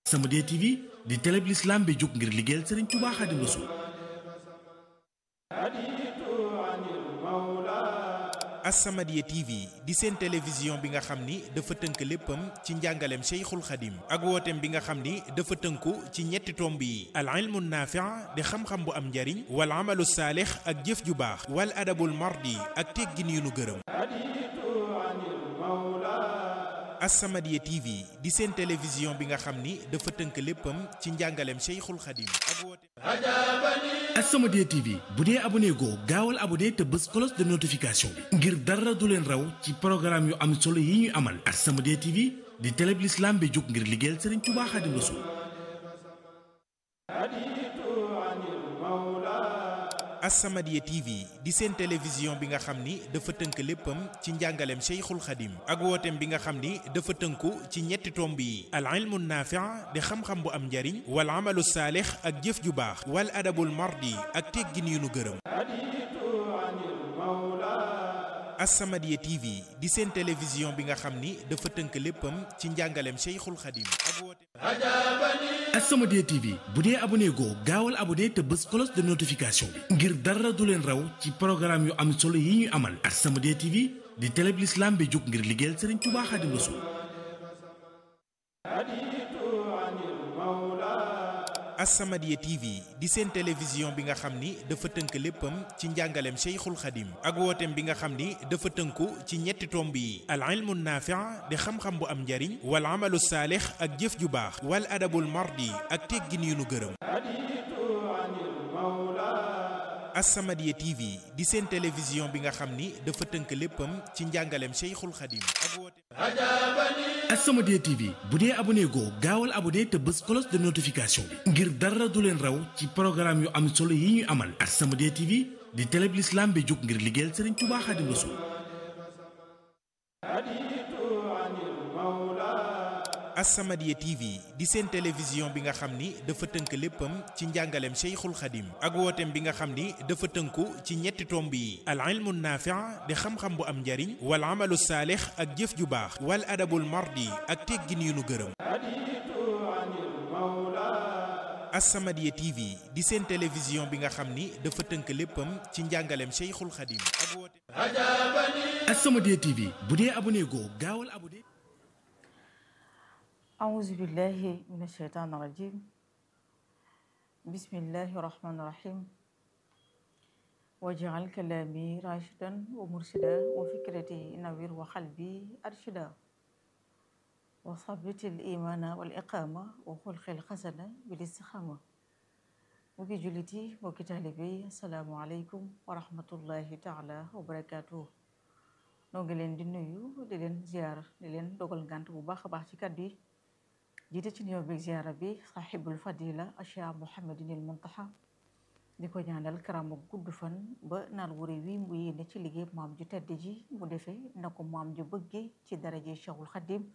As-Samadiyya TV di télé bi l'islam bi jóg ngir liggéeyal Serigne Touba Xaadimu Rasuul As-Samadiyya TV di seen télévision bi nga xam ni dafa tënk léppam ci njàngaleem Cheikhul Khadim ak wooteem bi nga xam ni dafa tënku ci ñetti tomb yi al ilmu naafi' di xam-xam bu am njariñ wal amalu saalix ak jëf ju baax wal adabul mardi ak teggin yu nu gërëm As-Samadiyya TV di seen télévision bi nga xam ni dafa tënk léppam ci njàngaleem Cheikhul Khadim ak wooteem As-Samadiyya TV bu dee abonné goo gaawal abonné te bës cloche de notification bi ngir dara du leen raw ci programme yu am solo yi ñuy amal As-Samadiyya TV di télé bi l'islam bi jóg ngir liggéeyal Serigne Touba Xaadimu Rasuul As-Samadiyya TV di seen télévision bi nga xam ni dafa tënk léppam ci njàngaleem Cheikhul Khadim ak wooteem bi nga xam ni dafa tënku ci ñetti tomb yi al ilmu naafi' di xam-xam bu am njariñ wal amalu saalix ak jëf ju baax wal adabul mardi ak teggin yu nu gërëm As-Samadiyya TV di seen télévision bi nga xam ni dafa tënk léppam ci njàngaleem Cheikhul Khadim ak wooteem As-Samadiyya TV bu dee abonné goo gaawal abonné te bës cloche de notification bi ngir dara du leen raw ci programme yu am solo yi ñuy amal As-Samadiyya TV di télé bi l'islam bi jóg ngir liggéeyal Serigne Touba Xaadimu Rasuul As-Samadiyya TV di seen télévision bi nga xam ni dafa tënk léppam ci njàngaleem Cheikhul Khadim ak wooteem bi nga xam ni dafa tënku ci ñetti tomb yi al ilmu naafi' di xam-xam bu am njariñ wal amalu saalix ak jëf ju baax wal adabul mardi ak teggin yu nu gërëm As-Samadiyya TV di seen télévision bi nga xam ni dafa tënk léppam ci njàngaleem Cheikhul Khadim ak wooteem As-Samadiyya TV bu dee abonné goo gaawal abonné te bës cloche de notification bi ngir dara du leen raw ci programme yu am solo yi ñuy amal As-Samadiyya TV di télé bi l'islam bi jóg ngir liggéeyal Serigne Touba Xaadimu Rasuul As-Samadiyya TV di seen télévision bi nga xam ni dafa tënk léppam ci njàngaleem Cheikhul Khadim ak wooteem bi nga xam ni dafa tënku ci ñetti tomb yi al ilmu naafi' di xam-xam bu am njariñ wal amalu saalix ak jëf ju baax wal adabul mardi ak teggin yu nu gërëm As-Samadiyya TV di seen télévision bi nga xam ni dafa tënk léppam ci njàngaleem Cheikhul Khadim ak wooteem As-Samadiyya TV bu dee abonné goo gaawal abonné أعوذ بالله من الشيطان الرجيم بسم الله الرحمن الرحيم واجعل كلامي راشدا ومرشدا وفكرتي نوير وقلبي أرشدا وثبت الإيمان والإقامة وخلق الحسنة بالاستقامة mbokki jullit yi mbokki taalibe yi asalaamualeykum wa rahmatullahi taala wa barakaatuh noo ngi leen di nuyu di leen ziar di leen dogal ngant bu baax a baax ci kàddu yi jiite ci nuyoo bi ziara bi sahibul fadila Cheikh Mouhamadinil Muntaha di ko ñaanal karama gudd fan ba naal wuri wi mu yéene ci liggéey maam ju tedd ji mu defee na ko maam ju bëggee ci daraje Cheikhul Khadim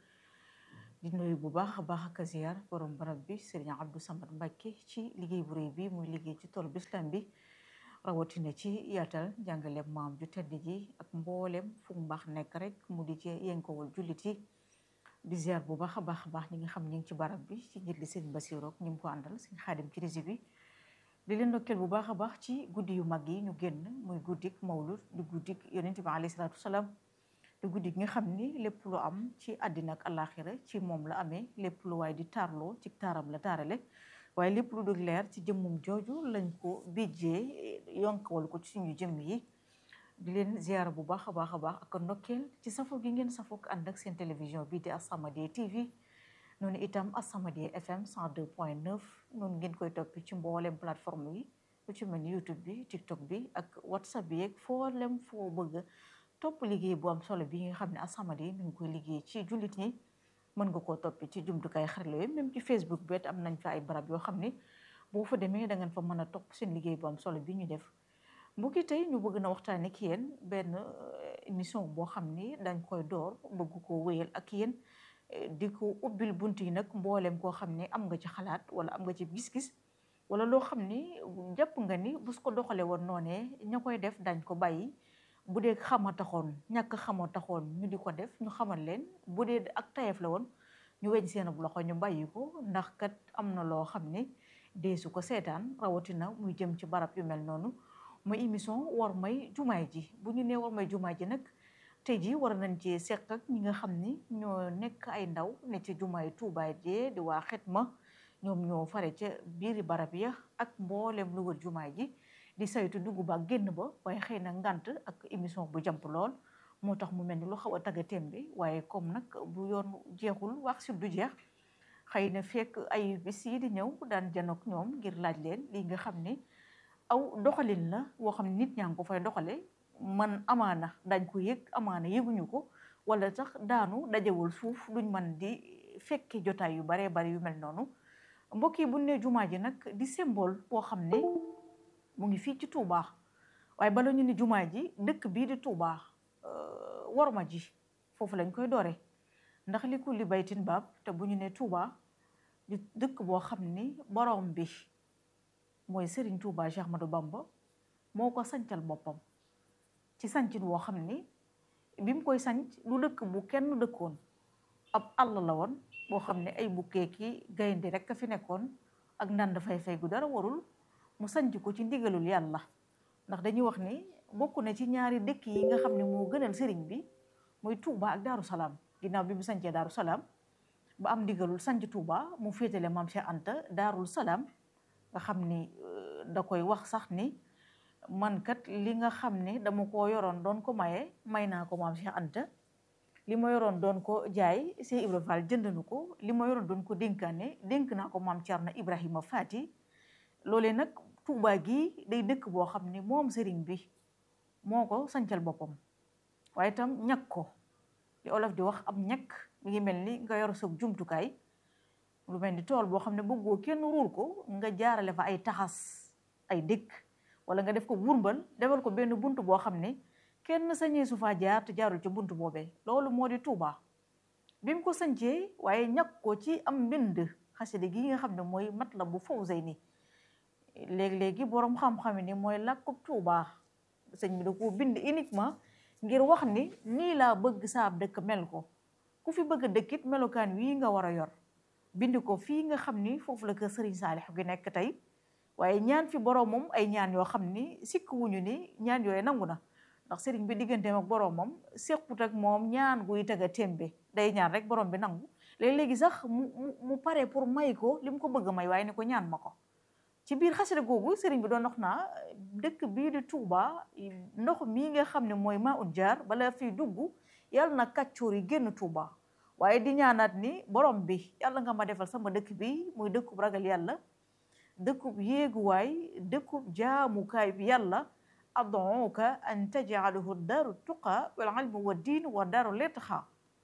di nuyu bu baax a baax ak ziar borom barab bi Serigne Abdou Samad Mbacké ci liggéey bu rëy bi muy liggéey ci tool bislam bi rawatina ci yaatal jàngale maam ju tedd ji ak mboolem fu mu baax nekk rek mu di ci yënkawal jullit yi di ziar bu baax a baax a baax ñi nga xam ñi ngi ci barab bi ci njiit li sëñ Basiru ak ñi mu ko àndal sëñ Xaadim ci rési bi di leen ndokkeel bu baax a baax ci guddi yu mag yi ñu génn muy guddik mawlud di guddik yonent bi alayhi salaatu wasalaam di guddi gi nga xam ni lépp lu am ci àddina ak àllaaxira ci moom la amee lépp lu waaye di taarloo ci taaram la taarale waaye lépp lu dul leer ci jëmmum jooju lañ ko bijjee yonkawal ko ci suñu jëmm yi di leen ziara bu baax a baax a baax ak ndokkeel ci safo gi ngeen safo ànd ak seen télévision bii di As-Samadiyya TV noonu itam As-Samadiyya FM 102.9 noonu ngeen koy toppi ci mboolem plateforme yi lu ci mel ni YouTube bi TikTok bi ak WhatsApp bi yeeg foolem foo bëgg topp liggéey bu am solo bi nga xam ne As-Samadiyya mi ngi koy liggéey ci jullit ñi mën nga koo toppi ci jumtukaay xarala yooyu même ci Facebook bi am nañ fa ay barab yoo xam ne boo fa demee da ngeen fa mën a topp seen liggéey bu am solo bi ñu def mbokki tey ñu bëgg na waxtaan ak yéen benn émission boo xam ni dañ koy door bëgg ko wéyal ak yéen di ko ubbil bunt yi nag mboolem koo xam ni am nga ci xalaat wala am nga ci gis-gis wala loo xam ni jàpp nga ni bu su ko doxalee woon noonee ña koy def dañ ko bàyyi bu dee xama taxoon ñàkk xama taxoon ñu di ko def ñu xamal leen bu dee ak tayef la woon ñu weñ seen loxo ñu bàyyi ko ndax kat am na loo xam ne deesu ko seetaan rawatina muy jëm ci barab yu mel noonu muy émission war may jumaay ji bu ñu nee war may jumaay ji nag tey jii war nañ ci seq ak ñi nga xam ni ñoo nekk ay ndaw ne ci jumaay Tuubaa jee di waa Xidma ñoom ñoo fare ca biiri barab ya ak mboolem lu wër jumaay ji di saytu dugg ba génn ba waaye xëy na ngant ak émission bu jàmp lool moo tax mu mel ni lu xaw a tagga tembe waaye comme nag bu yoon jeexul wax si du jeex xëy na fekk ay bis yi di ñëw daan janook ñoom ngir laaj leen li nga xam ne aw doxalin la woo xam ne nit ñaa ngi ko fay doxale man amaana dañ ko yëg amaana yëguñu ko wala sax daanu dajewul suuf duñ man di fekke jotaay yu baree bari yu mel noonu mbokk yi bu ne jumaa ji nag di symbole boo xam ne mu ngi fii ci Touba waaye bala ñu ni jumaa ji dëkk bii di Touba worma ji foofu lañ koy doore ndax li kulli baytin baab te bu ñu ne Touba di dëkk boo xam ni borom bi mooy Serigne Touba Cheikh Ahmadou Bamba moo ko sancal boppam ci sancin woo xam ni bi mu koy sanc du dëkk bu kenn dëkkoon ab àll la woon boo xam ne ay bukkee ki gaynde rek a fi nekkoon ak ndand fay fay gu dara warul mu sanc ko ci ndigalul yàlla ndax dañuy wax ni bokk na ci ñaari dëkk yi nga xam ne moo gënal sëriñ bi muy Touba ak Daaru Salaam ginnaaw bi mu sancee Daaru Salaam ba am ndigalul sanc Touba mu féetale maam Cheikh Anta Daarul Salaam nga xam ni da koy wax sax ni man kat li nga xam ne dama ko yoroon doon ko maye may naa ko maam Cheikh Anta li ma yoroon doon ko jaay Cheikh Ibra Fall jënd na ko li ma yoroon doon ko dénkaane dénk naa ko maam Thierno Ibrahima Fati loolee nag Touba gi day dëkk boo xam ne moom sëriñ bi moo ko sancal boppam waaye itam ñàkk ko li olof di wax am ñàkk mi ngi mel ni nga yor sa jumtukaay lu mel ni tool boo xam ne bëggoo kenn ruur ko nga jaarale fa ay taxas ay dëkk wala nga def ko wurmbal defal ko benn bunt boo xam ne kenn sañee su faa jaar te jaarul ci bunt boobee loolu moo di Touba bi mu ko sancee waaye ñàkk ko ci am mbind xasida gi nga xam ne mooy Matlabu Fawzayni léegi-léegi boroom xam-xam ni mooy làkkub Touba sëñ bi da ko bind uniquement ngir wax ni nii laa bëgg saab dëkk mel ko ku fi bëgg dëkkit melokaan wii nga war a yor bind ko fii nga xam ni foofu la ko Sëriñ Saalix gi nekk tey waaye ñaan fi boroomam ay ñaan yoo xam ni sikk wuñu ni ñaan yooyu nangu na ndax sëriñ bi digganteem ak boroomam sequt ak moom ñaan guy tega tembe day ñaan rek borom bi nangu léegi-léegi sax mu mu pare pour may ko li mu ko bëgg may waaye ni ko ñaan ma ko ci biir xasida googu sëriñ bi doon wax naa dëkk bii di Touba ndox mii nga xam ne mooy maa un jaar bala fiy dugg yàlla na kàccoor yi génn Touba waaye di ñaanaat ni borom bi yàlla nga ma defal sama dëkk bi muy dëkkub ragal yàlla dëkkub yéeguwaay dëkkub jaamukaay bi yàlla ad'uka an taj'alahu daaru tuqa wal ilmi wa diin wa daaru litqa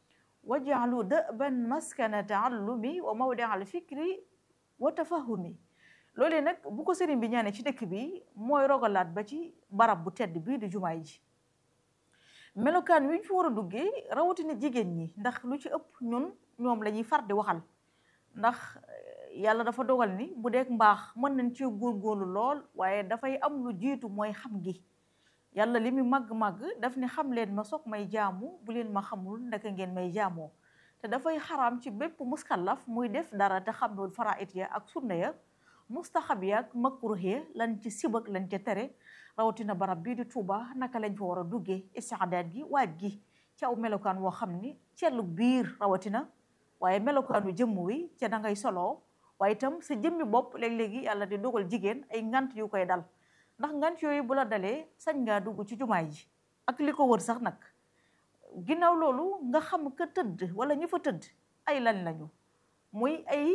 waj'alu da'ban maskana ta'allumi wa mawdi'a al fikri wa tafahumi loolee nag bu ko sëriñ bi ñaanee ci dëkk bi mooy rogalaat ba ci barab bu tedd bii di jumaay ji melokaan wi ñu fi war a duggee rawatina jigéen ñi ndax lu ci ëpp ñun ñoom la ñuy far di waxal ndax yàlla dafa dogal ni bu dee mbaax mën nañ ci góorgóorlu lool waaye dafay am lu jiitu mooy xam gi yàlla li mu màgg-màgg daf ne xam leen ma soog may jaamu bu leen ma xamul ndaka ngeen may jaamoo te dafay xaraam ci bépp muskallaf muy def dara te xamul faraait ya ak sunna ya mustaxab ya ak makruh ya lan ci sibak lan ca tere rawatina barab bii di Touba naka lañ fa war a duggee istiadaat gi waaj gi ci aw melokaan woo xam ni cellu biir rawatina waaye melokaanu jëmm wi ca da ngay soloo waaye itam sa jëmmi bopp léeg-léegi yàlla di dogal jigéen ay ngant yu koy dal ndax ngant yooyu bu la dalee sañ ngaa dugg ci jumaay ji ak li ko wër sax nag ginnaaw loolu nga xam ka tëdd wala ñi fa tëdd ay lan lañu muy ay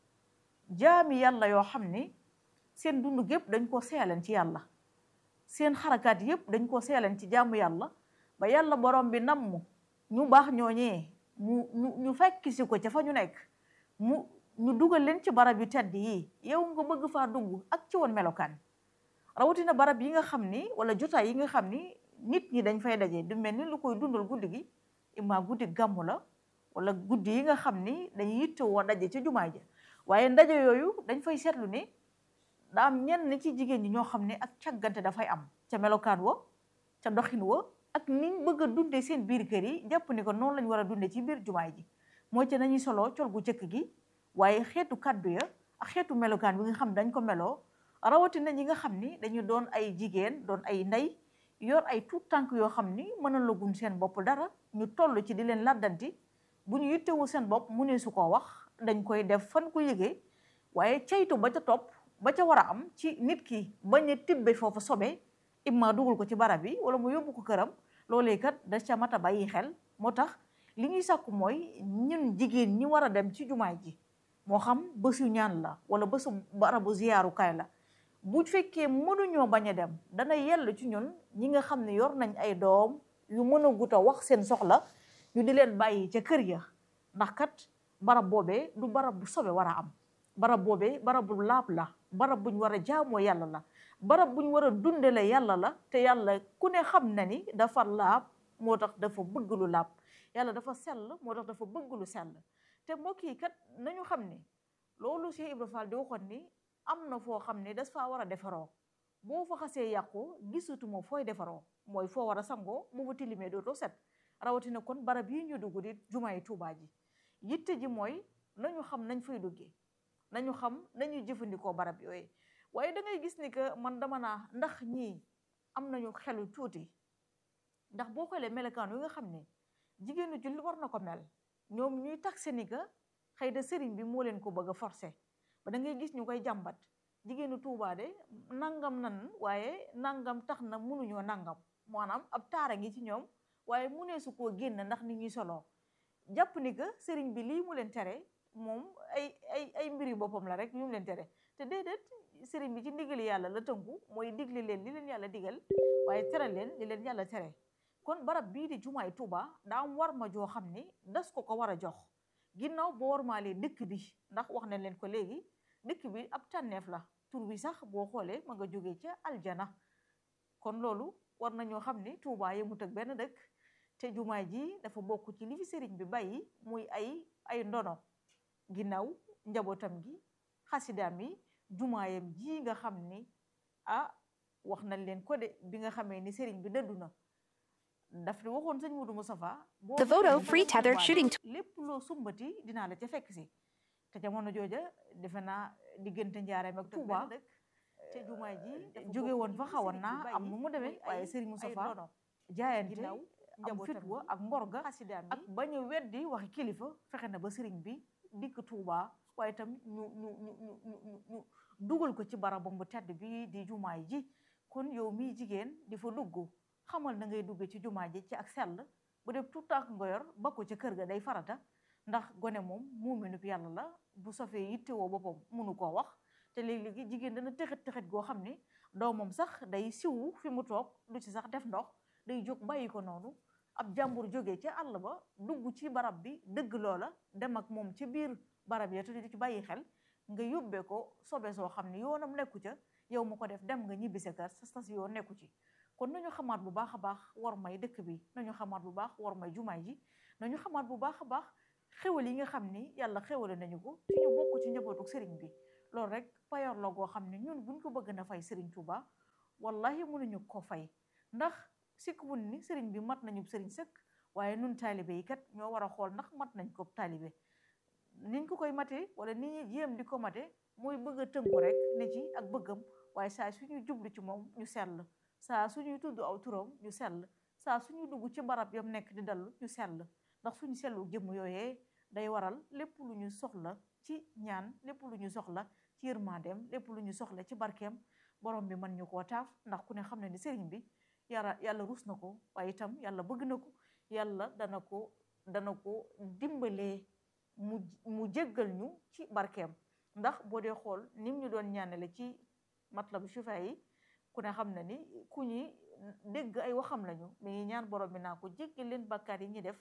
jaami yàlla yoo xam ni seen dund gépp dañ ko seelan ci yàlla seen xarakaat yépp dañ ko seelan ci jaamu yàlla ba yàlla borom bi namm ñu baax ñooñee mu ñu ñu fekk si ko ca fa ñu nekk mu ñu dugal leen ci barab yu tedd yi yow nga bëgg faa dugg ak ci woon melokaan rawatina barab yi nga xam ni wala jotaay yi nga xam ni nit ñi dañ fay daje du mel ni lu koy dundal guddi gi imma guddi gàmmu la wala guddi yi nga xam ni dañuy yittewoo daje ca jumaa ja waaye ndaje yooyu dañ fay seetlu ni daa am ñenn ci jigéen ñi ñoo xam ne ak càggante dafay am ca melokaan wa ca doxin wa ak niñ bëgg a dundee seen biir kër yi jàpp ni ko noonu lañ war a dundee ci biir jumaay ji mooy ci nañuy soloo col gu jëkk gi waaye xeetu kàddu ya ak xeetu melokaan bi nga xam dañ ko meloo rawatina ñi nga xam ni dañu doon ay jigéen doon ay ndey yor ay tuut tànk yoo xam ni mënalaguñ seen bopp dara ñu toll ci di leen laddanti bu ñu yittewu seen bopp mu ne su ko wax dañ koy def fan ko yëgee waaye caytu ba ca topp ba ca war a am ci nit ki bañ a tibbe foofu sobe imma dugal ko ci barab bi wala mu yóbbu ko këram loolee kat da ca mat a bàyyi xel moo tax li ñuy sàkku mooy ñun jigéen ñi war a dem ci jumaa ji moo xam bésu ñaan la wala bésu barabu ziyaarukaay la bu fekkee mënuñoo bañ a dem dana yell ci ñun ñi nga xam ne yor nañ ay doom yu mën a gut a wax seen soxla ñu di leen bàyyi ca kër ya ndax kat barab boobee du barab bu sobe war a am barab boobee barab bu laab la barab buñ war a jaamoo yàlla la barab buñ war a dundale yàlla la te yàlla ku ne xam na ni dafa laab moo tax dafa bëgg lu laab yàlla dafa sell moo tax dafa bëgg lu sell te mbokk yi kat nañu xam ni loolu Cheikh Ibra Fall di waxoon ni am na foo xam ne das faa war a defaroo boo fa xasee yàqu gisatuma fooy defaroo mooy foo war a sangoo bu fa tilimee dootoo set rawatina kon barab yi ñu dugg di jumaay Tuubaa ji yitte ji mooy nañu xam nañ fay duggee nañu xam nañuy jëfandikoo barab yooyu waaye da ngay gis ni que man dama naa ndax ñii am nañu xelu tuuti ndax boo xoolee melokaan wi nga xam ne jigéenu julli war na ko mel ñoom ñuy taxe ni que xëy na sëriñ bi moo leen ko bëgg a forcer ba da ngay gis ñu koy jàmbat jigéenu Tuubaa de nangam nan waaye nangam tax na mënuñoo nangam maanaam ab taara ngi ci ñoom waaye mu ne su koo génn ndax ni ñuy soloo jàpp ni que sëriñ bi lii mu leen tere moom ay ay ay mbiri boppam la rek yu mu leen tere te déedéet sëriñ bi ci ndigali yàlla la tënku mooy digle leen li leen yàlla digal waaye tere leen li leen yàlla tere kon barab bii di jumaay Tuuba daa am war ma joo xam ni das ko ko war a jox ginnaaw boo warmaalee dëkk bi ndax wax nañ leen ko léegi dëkk bi ab tànneef la tur bi sax boo xoolee ma nga jógee ca aljana kon loolu war nañoo xam ni Tuuba yemut ak benn dëkk te jumaay ji dafa bokk ci li fi sëriñ bi bàyyi muy ay ay ndono ginnaaw njabootam gi xasidaam yi jumaayam ji nga xam ni ah wax nañ leen ko de bi nga xamee ni sëriñ bi dëddu na daf di waxoon sëñ Mudu Mustafa The Voto Free Tethered Shooting lépp loo sumbati dinaa la ca fekk si te jamono jooja defe naa diggante njaareem ak Tuuba te jumaay ji jóge woon fa xawoon naa am nu mu demee waaye sëriñ Mustafa jaayante am fitwa ak mborga ak bañ a weddi waxi kilifa fexe na ba sëriñ bi dikk Tuuba waaye itam ñu ñu ñu ñu ñu dugal ko ci barabam bu tedd bi di jumaay ji kon yow miy jigéen di fa dugg xamal na ngay dugg ci jumaa ji ci ak sell bu dee tout tànk nga yor ba ko ca kër ga day farata ndax gone moom muuminub yàlla la bu safee yittewoo boppam munu koo wax te léeg-léegi jigéen dana tëxit tëxit goo xam ni doomam sax day siwu fi mu toog du ci sax def ndox day jóg bàyyi ko noonu ab jàmbur jógee ca àll ba dugg ci barab bi dëgg loola dem ak moom ci biir barab ya te di ci bàyyi xel nga yóbbee ko sobe soo xam ne yoonam nekku ca yow mu ko def dem nga ñibbi sa kër sa stas yoo nekku ci kon nañu xamaat bu baax a baax war may dëkk bi nañu xamaat bu baax war may jumaay ji nañu xamaat bu baax a baax xewal yi nga xam ni yàlla xewale nañu ko ci ñu bokk ci njabootu sëriñ bi loolu rek payor la goo xam ne ñun buñ ko bëgg na fay sëriñ Tuuba wallahi mënuñu ko fay ndax sikk wun ni sëriñ bi mat nañu sëriñ sëkk waaye nun taalibe yi kat ñoo war a xool ndax mat nañ ko taalibe niñ ko koy matee wala ni ñuy jéem di ko mate mooy bëgg a tënku rek ne ci ak bëggam waaye saa suñuy jublu ci moom ñu sell saa suñuy tudd aw turam ñu sell saa suñuy dugg ci barab yam nekk di dallu ñu sell ndax suñu sellu jëmm yooyee day waral lépp lu ñu soxla ci ñaan lépp lu ñu soxla ci yërmandeem lépp lu ñu soxla ci barkeem borom bi mën ñu koo taaf ndax ku ne xam ne ni sëriñ bi yàlla yàlla rus na ko waaye itam yàlla bëgg na ko yàlla dana ko dana ko dimbalee mu mu jéggal ñu ci barkeem ndax boo dee xool nim ñu doon ñaanale ci matlabu shifa yi ku ne xam na ni ku ñi dégg ay waxam lañu mi ngi ñaan borom bi naa ko jéggal leen bàkkaar yi ñi def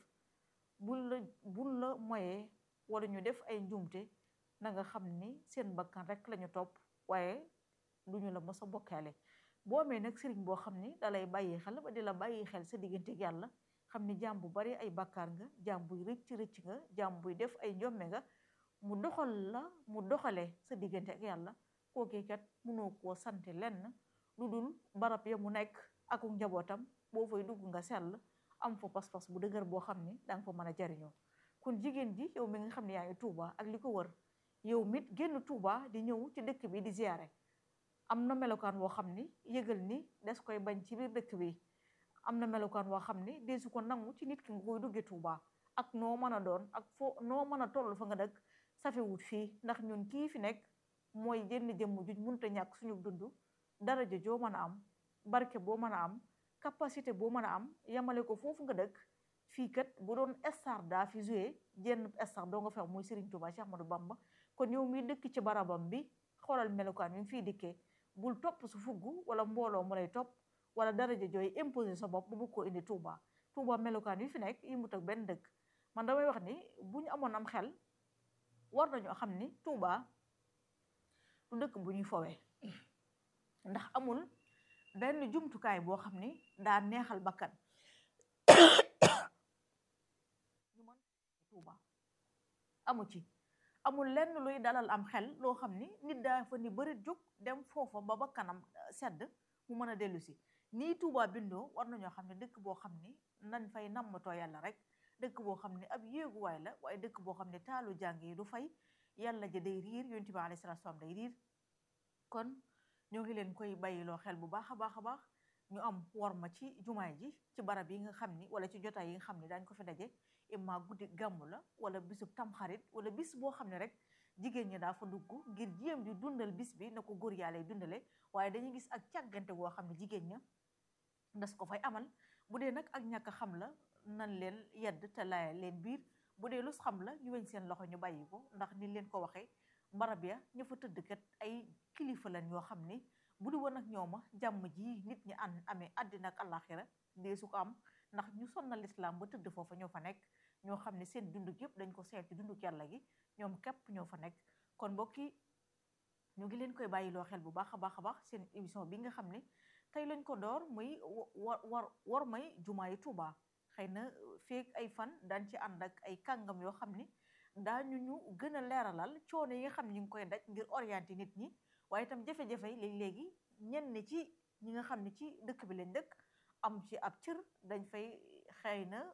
bul la bul la moyee wala ñu def ay njumte na nga xam ni seen bakkan rek lañu topp waaye du ñu la mos a bokkaale boo amee nag sëriñ boo xam ni da lay bàyyi xel ba di la bàyyi xel sa diggante ak yàlla xam ni jaam bu bari ay bàkkaar nga jaam buy rëcc rëcc nga jaam buy def ay njomme nga mu doxal la mu doxale sa diggante ak yàlla kookee kat mënoo koo sante lenn lu dul barab ya mu nekk ak njabootam boo fay dugg nga sell am fa pas-pas bu dëgër boo xam ni danga fa mën a jariñoo kon jigéen ji yow mi nga xam ne yaa ngi Touba ak li ko wër yow mit génn Touba di ñëw ci dëkk bi di ziyaare am na melokaan woo xam ni yëgal ni des koy bañ ci biir dëkk bi am na melokaan woo xam ni desu ko nangu ci nit ki nga koy duggee Touba ak noo mën a doon ak foo noo mën a toll fa nga dëkk safewut fii ndax ñun kii fi nekk mooy jënn jëmm juñ munta ñàkk suñu dund daraja joo mën a am barke boo mën a am capacité boo mën a am yamale ko foofu nga dëkk fii kat bu doon star daa fi joué jenn star doo nga fex muy Serigne Touba Cheikh Ahmadou Bamba kon yow mi dëkk ci barabam bi xoolal melokaan yi fii dikkee bul topp su fugg wala mbooloo mu lay topp wala daraja jooy imposé sa bopp bu bëgg koo indi Touba Touba melokaan yi fi nekk yi mu tak benn dëkk man damay wax ni bu ñu amoon am xel war nañoo xam ni Touba du dëkk bu ñuy fowee ndax amul benn jumtukaay boo xam ni daa neexal bakkan ñu mën Touba amu ci amul lenn luy dalal am xel loo xam ni nit daa fa ni bëri jóg dem foofa ba bakkanam sedd mu mën a dellu si nii Touba bindoo war nañoo xam ne dëkk boo xam ni nañ fay nammatoo yàlla rek dëkk boo xam ne ab yéeguwaay la waaye dëkk boo xam ne taalu jàng yi du fay yàlla ja day riir yonent bi alayhi salaatu salaam day riir kon ñoo ngi leen koy bàyyiloo xel bu baax a baax a baax ñu am worma ci jumaay ji ci barab yi nga xam ni wala ci jotaay yi nga xam ni daañ ko fi daje imma guddi gàmmu la wala bisub tamxarit wala bis boo xam ne rek jigéen ñi daa fa dugg ngir jéem di dundal bis bi na ko góor yaa lay dundale waaye dañuy gis ak càggante goo xam ne jigéen ña das ko fay amal bu dee nag ak ñàkk xam la nan leen yedd te laaya leen biir bu dee lus xam la ñu weñ seen loxo ñu bàyyi ko ndax ni leen ko waxee barab ya ña fa tëdd kat ay kilifa lañ yoo xam ni bu di woon ak ñooma jàmm ji nit ñi an amee àddina ak àllaaxira dee su ko am ndax ñu sonnal lislaam ba tëdd foofa ñoo fa nekk ñoo xam ne seen dunduk yëpp dañ ko seet ci dunduk yàlla gi ñoom képp ñoo fa nekk kon mbokk yi ñu ngi leen koy bàyyiloo xel bu baax a baax a baax seen émission bi nga xam ne tey lañ ko door muy war war war may jumaa yi Tuuba xëy na feek ay fan daan ci ànd ak ay kàngam yoo xam ni daañu ñu gën a leeralal coono yi nga xam ne ñu ngi koy daj ngir orienté nit ñi waaye itam jafe-jafe yi léegi-léegi ñenn ci ñi nga xam ne ci dëkk bi lañ dëkk am ci ab cër dañ fay xëy na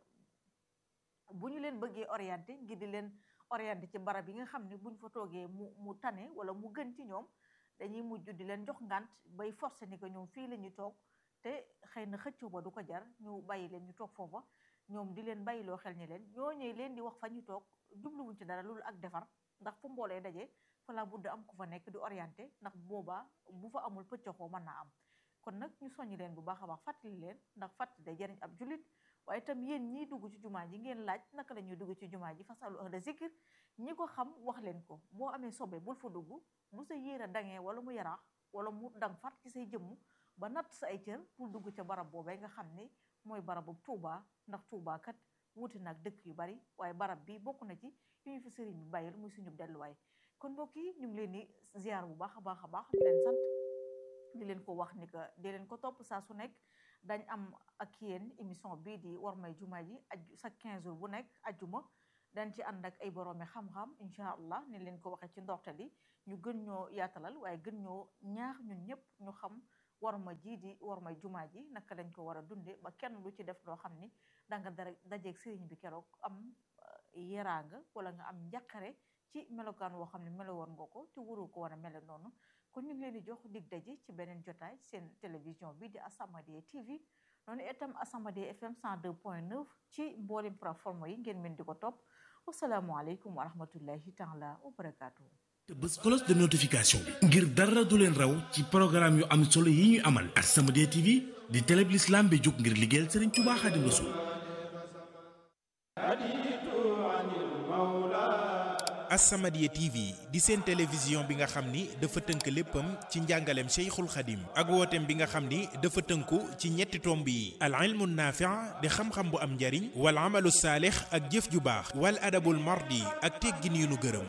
bu ñu leen bëggee orienté ngir di leen orienté ci barab yi nga xam ne buñ fa toogee mu mu tane wala mu gën ci ñoom dañuy mujj di leen jox ngant bay forcé ni ko ñoom fii la ñuy toog te xëy na xëccoo ba du ko jar ñu bàyyi leen ñu toog foofa ñoom di leen bàyyiloo xel ñi leen ñooñee leen di wax fa ñu toog jubluwuñ ci dara loolu ak defar ndax fu mboolee daje fa la budd am ku fa nekk di orienté ndax boobaa bu fa amul pëccoxoo mën naa am kon nag ñu soññi leen bu baax a baax fàttali leen ndax fàttali day jariñ ab jullit waaye itam yéen ñiy dugg ci jumaa ji ngeen laaj naka la ñuy dugg ci jumaa ji fasalu ahla zikr ñi ko xam wax leen ko boo amee sobe bul fa dugg bu sa yéer a dangee wala mu yaraax wala mu dang fat ci say jëmm ba natt sa ay cër pour dugg ca barab boobee nga xam ne mooy barabu Tuuba ndax Tuuba kat wuute nag dëkk yu bari waaye barab bi bokk na ci yu ñu fi sëriñ bi bàyyil muy suñu delluwaay kon mbokk yi ñu ngi leen di ziar bu baax a baax a baax di leen sant di leen ko wax ni que di leen ko topp saa su nekk dañ am ak yéen émission bii di war may jumaa ji aju sa 15 jours bu nekk ajjuma dañ ci ànd ak ay boroomi xam-xam incha allah ni leen ko waxee ci ndorte li ñu gën ñoo yaatalal waaye gën ñoo ñaax ñun ñëpp ñu xam war ma ji di war may jumaa ji naka lañ ko war a dunde ba kenn lu ci def loo xam ni danga dara dajeeg sëriñ bi keroog am yeraanga wala nga am njàqare ci melokaan woo xam ne melo woon nga ko te wuru ko war a mele noonu kon ñu ngi leen di jox dig daje ci beneen jotaay seen télévision bi di As-Samadiyya TV noonu itam As-Samadiyya FM 102.9 ci mboolem plateforme yi ngeen mën di ko topp wasalaamualeykum wa rahmatullahi taala wa barakaatu. te bés cloche de notification bi ngir dara du leen raw ci programme yu am solo yi ñuy amal As-Samadiyya TV di télé bi l'islam bi jóg ngir liggéeyal Sëriñ Tuubaa Xaadimu Rasuul As-Samadiyya TV di seen télévision bi nga xam ni dafa tënk léppam ci njàngaleem Cheikhul Khadim ak wooteem bi nga xam ni dafa tënku ci ñetti tomb yi al ilmu naafi' di xam-xam bu am njariñ wal amalu saalix ak jëf ju baax wal adabul mardi ak teggin yu nu gërëm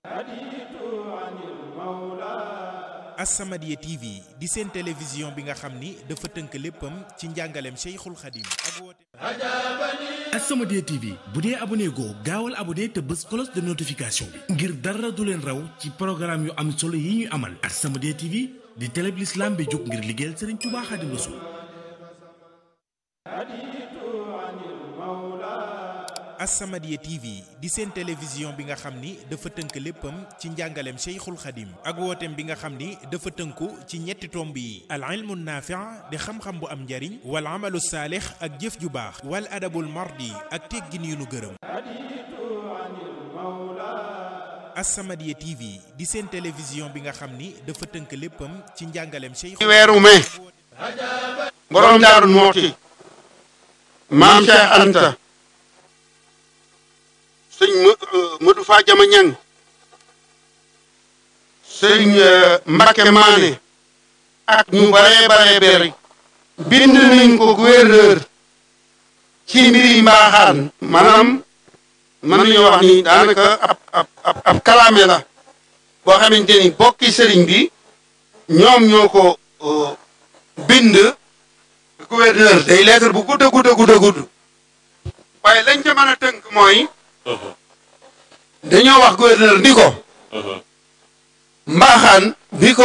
As-Samadiyya TV di seen télévision bi nga xam ni dafa tënk léppam ci njàngaleem Cheikhul Khadim ak wooteem As-Samadiyya TV bu dee abonné goo gaawal abonné te bés cloche de notification bi ngir dara du leen raw ci programme yu am solo yi ñuy amal As-Samadiyya TV di télé bi l'islam bi jóg ngir liggéeyal Sëriñ Tuubaa Xaadimu Rasuul As-Samadiyya TV di seen télévision bi nga xam ni dafa tënk léppam ci njàngaleem Cheikhul Khadim ak wooteem bi nga xam ni dafa tënku ci ñetti tomb yi al ilmu naafi' di xam-xam bu am njariñ wal amalu saalix ak jëf ju baax wal adabul mardi ak teggin yu nu gërëm As-Samadiyya TV di seen télévision bi nga xam ni dafa tënk léppam ci njàngaleem Cheikhul weeru mai borom daaru mooti maam Cheikh Anta sëñ Modou Fa Jama Ñang sëñ Mbakke Maane ak ñu baree baree bari bind nañ ko gouverneur ci mbiri mbaaxaan maanaam mën nañoo wax ni daanaka ab ab ab ab kalaame la boo xamante ni bokki sëriñ bi ñoom ñoo ko bind gouverneur day lettre bu gudd a gudd a gudd a gudd waaye lañ ca mën a tënk mooy dañoo wax gouverneur ni ko mbaaxaan bi ko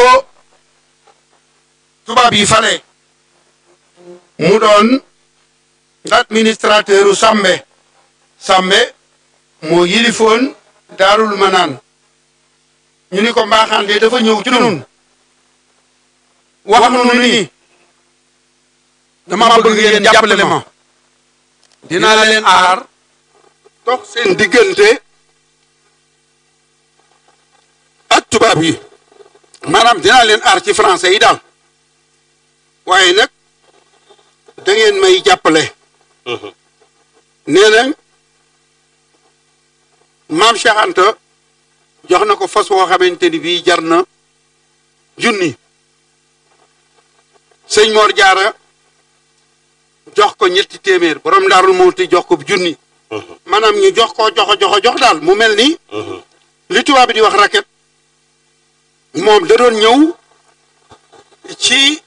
tubaab yi fale mu doon administrateur u Sambe Sambe moo yilifoon daarul manaan ñu ni ko mbaaxaan de dafa ñëw ci nun wax nu ni dama bëgg ngeen jàppale ma dinaa leen aar dox seen diggante ak tubaab yi maanaam dinaa leen aar ci français yi daal waaye nag da ngeen may jàppale nee nañ maam Cheikh Anta jox na ko fas woo xamante ni bii jar na junni sëñ Mor Jaara jox ko ñetti téeméer borom daarul muuti jox ko junni maanaam ñu jox ko joxo joxo jox daal mu mel ni li tubaab bi di wax raket moom da doon ñëw ci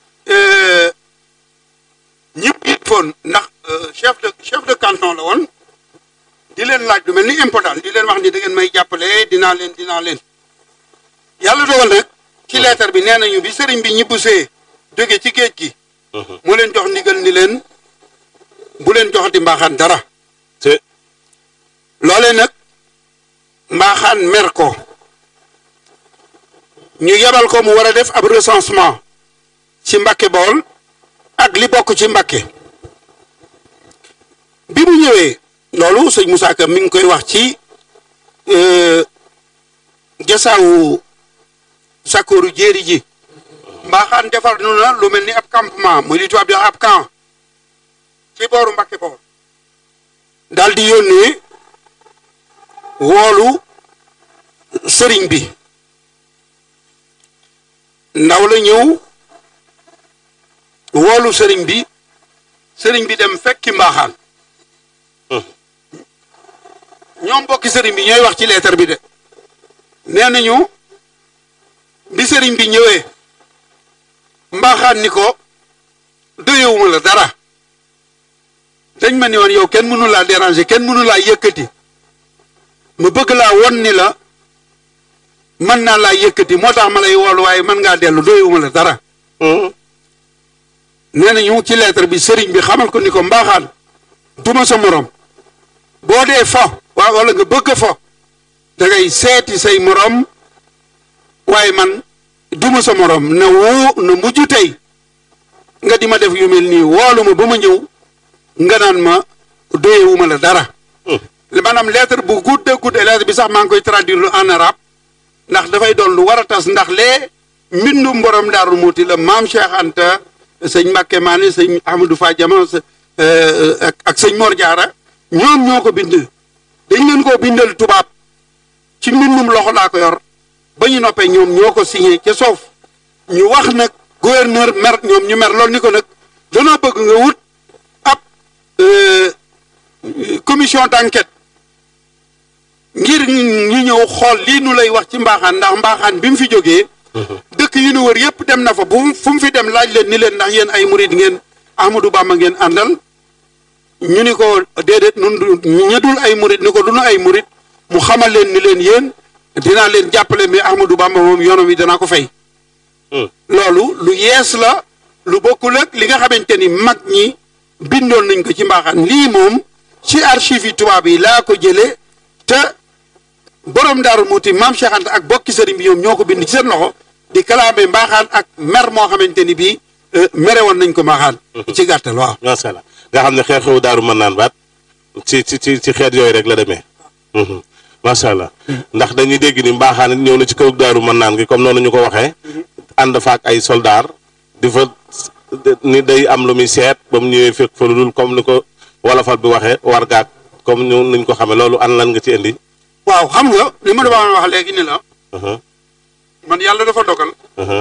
ñëpp foon ndax chef de chef de canton la woon di leen laaj lu mel ni impôt daal di leen wax ni da ngeen may jàppale dinaa leen dinaa leen yàlla dogal nag ci leetar bi nee nañu bi sëriñ bi ñibbusee jóge ci géej gi mu leen jox ndigal ni leen bu leen joxati mbaaxaan dara te loolee nag mbaaxaan mer ko ñu yebal ko mu war a def ab recensement ci Mbàkke Bawol ak li bokk ci Mbàkke bi mu ñëwee loolu sëñ Moussa Ka mi ngi koy wax ci jasaawu sakooru jéeri ji mbaaxaan defar nu na lu mel ni ab campement muy li tubaab di wax ab camp ci booru Mbàkke Bawol daal di yónnee woolu sëriñ bi ndaw la ñëw woolu sëriñ bi sëriñ bi dem fekki mbaaxaan ñoom bokki sëriñ bi ñooy wax ci leetar bi de nee nañu bi sëriñ bi ñëwee mbaaxaan ni ko doyewuma la dara dañ ma ni woon yow kenn mënu laa déranger kenn mënu laa yëkkati ma bëgg laa won ni la mën naa laa yëkkati moo tax ma lay woolu waaye mën ngaa dellu doyewuma la dara nee nañu ci lettre bi sëriñ bi xamal ko ni ko mbaaxaan duma sa morom boo dee fo waa wala nga bëgg fo da ngay seeti say morom waaye man duma sa morom na woo na mujj tey nga di ma def yu mel nii woolu ma ba ma ñëw nga naan ma doyewuma la dara maanaam lettre bu gudd gudd lettre bi sax maa ngi koy traduire en arabe ndax dafay doon lu war a tas ndax lee mbindum borom daaru muuti la maam Cheikh Anta sëñ Mbàkke Maane sëñ Ahmadou Fa Jama ak ak sëñ Mor Jaara ñoom ñoo ko bind dañ leen koo bindal tubaab ci mbindum loxo laa ko yor ba ñu noppee ñoom ñoo ko signé ca soof ñu wax nag gouverneur mer ñoom ñu mer loolu ni ko nag danoo bëgg nga wut ab commission d'enquête ngir ñu ñëw xool lii nu lay wax ci mbaaxaan ndax mbaaxaan bi mu fi jógee dëkk yi nu wër yëpp dem na fa bu fu mu fi dem laaj leen ni leen ndax yéen ay murid ngeen Ahmadou Bamba ngeen àndal ñu ni ko déedéet nun ña dul ay murid ni ko du nu ay murid mu xamal leen ni leen yéen dinaa leen jàppale mais Ahmadou Bamba moom yoonam wi danaa ko fay loolu lu yees la lu bokkul ak li nga xamante ni mag ñi bindoon nañ ko ci mbaaxaan lii moom ci archive yi tubaab yi laa ko jëlee te borom daaru muuti maam Cheikh Anta ak bokki sëriñ bi ñoom ñoo ko bind ci seen loxo di kalaame mbaaxaan ak mer moo xamante ni bii mere woon nañ ko mbaaxaan ci gàttal waaw macha allah nga xam ne xew-xewu daaru mën naan baat ci ci ci ci xeet yooyu rek la demee macha allah ndax dañuy dégg ni mbaaxaan ñëw na ci kaw daaru mën naan gi comme noonu ñu ko waxee ànd faak ay soldaar di fa ni day am lu muy seet ba mu ñëwee fekk fa lu dul comme ni ko wolofal bi waxee war gaag comme ñu niñ ko xamee loolu an lan nga ci indi. waaw xam nga li ma doon wax léegi ni la man yàlla dafa dogal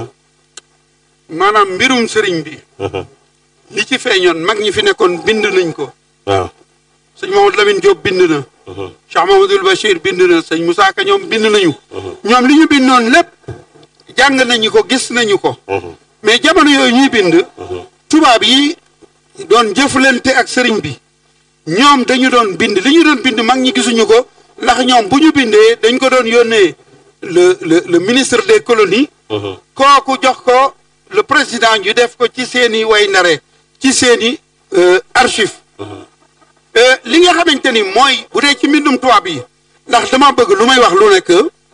maanaam mbirum sëriñ bi li ci feeñoon mag ñi fi nekkoon bind nañ ko waaw sëñ Mamadou Lamine Diop bind na Cheikh Mamadou Bachir bind na sëñ Moussa Ka ñoom bind nañu ñoom li ñu bindoon lépp jàng nañu ko gis nañu ko mais jamono yooyu ñuy bind tubaab yi doon jëflante ak sëriñ bi ñoom dañu doon bind li ñu doon bind mag ñi gisuñu ko ndax ñoom bu ñu bindee dañ ko doon yónnee le le le ministre des colonies kooku jox ko le président ñu def ko ci seeni way nare ci seeni archive li nga xamante ni mooy bu dee ci mbindum tubaab yi ndax dama bëgg lu may wax lu nekk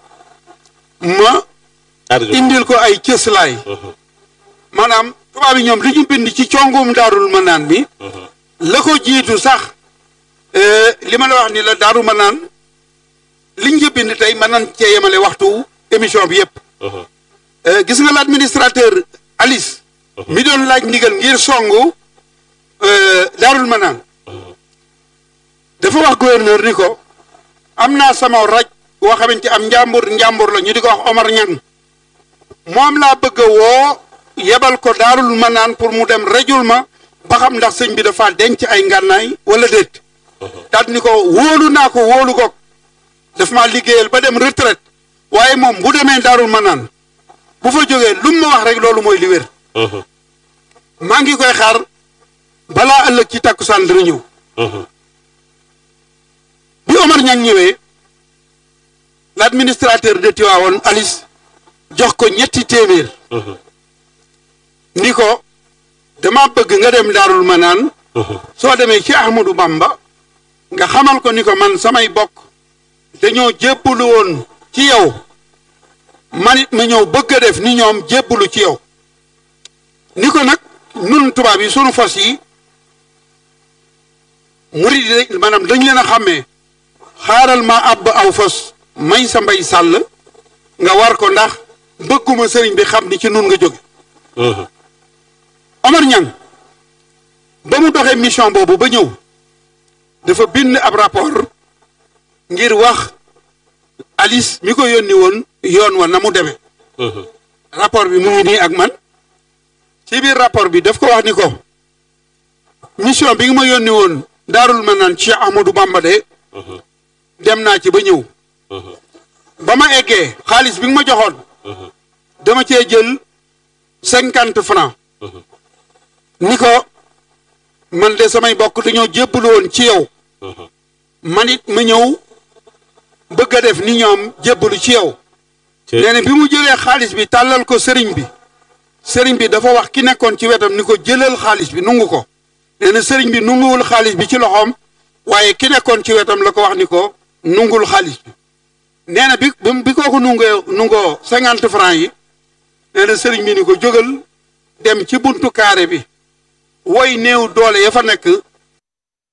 ma indil ko ay cëslaay maanaam tubaab yi ñoom li ñu bind ci congum daarul manaan bi la ko jiitu sax li ma la wax ni la daaru manaan liñ nga bind tey mën nañ cee yemale waxtu émission bi yëpp gis nga l'administrateur Alice mi doon laaj ndigal ngir songu daarul manaan dafa wax gouverneur ni ko am naa sama raj boo xamante am njàmbur njàmbur la ñu di ko wax Omar Ñang moom laa bëgg a woo yebal ko daarul manaan pour mu dem rejul ma ba xam ndax sëñ bi dafa denc ay ngànnaay wala déet daal ni ko wóolu naa ko wóolu ko daf maa liggéeyal ba dem retraite waaye moom bu demee daarul manaan bu fa jógee lu mu ma wax rek loolu mooy li wér maa ngi koy xaar balaa ëllëg ci takkusaan dina ñëw bi Omar Ñang ñëwee l'administrateur de Tivaouane Alice jox ko ñetti téeméer ni ko dama bëgg nga dem daarul manaan soo demee ci Ahmadou Bamba nga xamal ko ni ko man samay bokk dañoo jébbalu woon ci yow man it ma ñëw bëgg a def ni ñoom jébbalu ci yow ni ko nag nun tubaab yi sunu fas yi murid yi maanaam dañ leen a xàmmee xaaral ma àbb aw fas may sa mbay sàll nga war ko ndax bëgguma sëriñ bi xam ni ci nun nga jóge Omar Ñang ba mu doxee mission boobu ba ñëw dafa bind ab rapport ngir wax Alice mi ko yónni woon yoon wa na mu demee rapport bi mu ngi nii ak man ci biir rapport bi daf ko wax ni ko mission bi nga ma yónni woon daarul ma naan Cheikh Ahmadou Bamba de dem naa ci ba ñëw ba ma eggee xaalis bi nga ma joxoon dama cee jël cinquante francs ni ko man de samay bokk dañoo jébbalu woon ci yow man it ma ñëw bëgg a def ni ñoom jébbalu ci yow nee na bi mu jëlee xaalis bi tàllal ko sëriñ bi sëriñ bi dafa wax ki nekkoon ci wetam ni ko jëlal xaalis bi nungu ko nee na sëriñ bi nunguwul xaalis bi ci loxoom waaye ki nekkoon ci wetam la ko wax ni ko nungul xaalis bi nee na bi bi kooku nungoo nungoo cinquante francs yi nee na sëriñ bi ni ko jógal dem ci buntu kaare bi woy néew doole ya fa nekk